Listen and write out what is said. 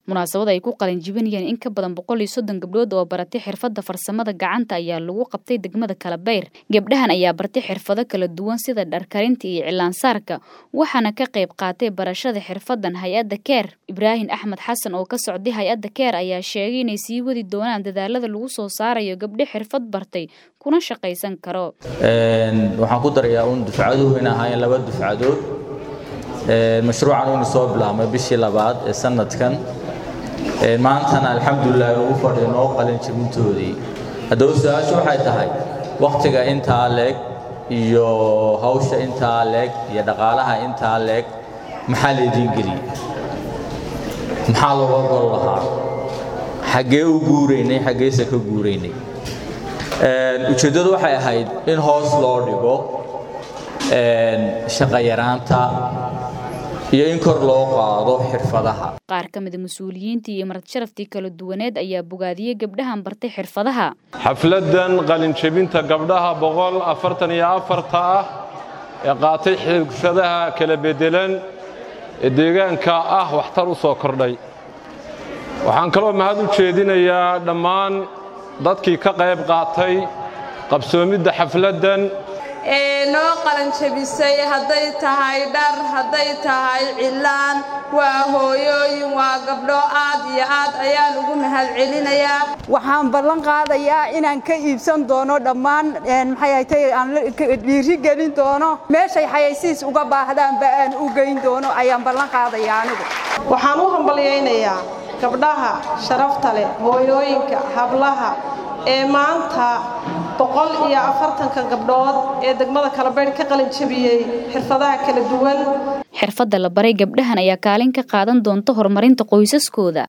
munaasabad ay ku qalin jibinayeen in ka badan boqol iyo soddon gabdhood oo baratay xirfadda farsamada gacanta ayaa lagu qabtay degmada Kalabayr gabdhahan ayaa bartay xirfado kala duwan sida dharkarinta iyo cilaansaarka waxaana ka qayb qaatay barashada xirfadan hay-adda keer ibraahim axmed xasan oo ka socday hay-adda keer ayaa sheegay inay sii wadi doonaan dadaalada lagu soo saarayo gabdho xirfad bartay kuna shaqaysan karo waxaan ku darayaa uun dufcaduhu in ahaayeen laba dufcadood mashruucan uuna soo bilaabmay bishii labaad ee sanadkan maantana alxamdulilah ugu fadhiinoo qalin jibintoodii haddaba su-aashu waxay tahay wakhtiga intaa leeg iyo hawsha intaa leeg iyo dhaqaalaha intaa leeg maxaa laydiin geliyey maxaa looga gol lahaa xaggee u guuraynay xaggeese ka guuraynay ujeeddadu waxay ahayd in hoos loo dhigo shaqayaraanta iyo in kor loo qaado xirfadaha qaar ka mida mas-uuliyiintii iyo marad sharaftii kala duwaneed ayaa bogaadiyey gabdhahan bartay xirfadaha xafladdan qalinjebinta gabdhaha boqol afartan iyo afarta ah ee qaatay xirfadaha kala beddelan ee deegaanka ah waxtar u soo kordhay waxaan kaloo mahad u jeedinayaa dhammaan dadkii ka qayb qaatay qabsoomidda xafladdan ee noo qalanjabisay hadday tahay dhar hadday tahay cilaan waa hooyooyin waa gabdho aad iyo aad ayaan ugu mahad celinayaa waxaan ballan qaadayaa inaan ka iibsan doono dhammaan maxay aan dhiiri gelin doono meeshay xayaysiis uga baahdaanba aan u geyn doono ayaan ballan qaadayaa anigu waxaan u hambalyaynayaa gabdhaha sharafta leh hooyooyinka hablaha ee maanta boqol iyo afartanka gabdhood ee degmada kalabaydh ka qalin jabiyey xirfadaha kala duwan xirfadda la baray gabdhahan ayaa kaalin ka qaadan doonta horumarinta qoysaskooda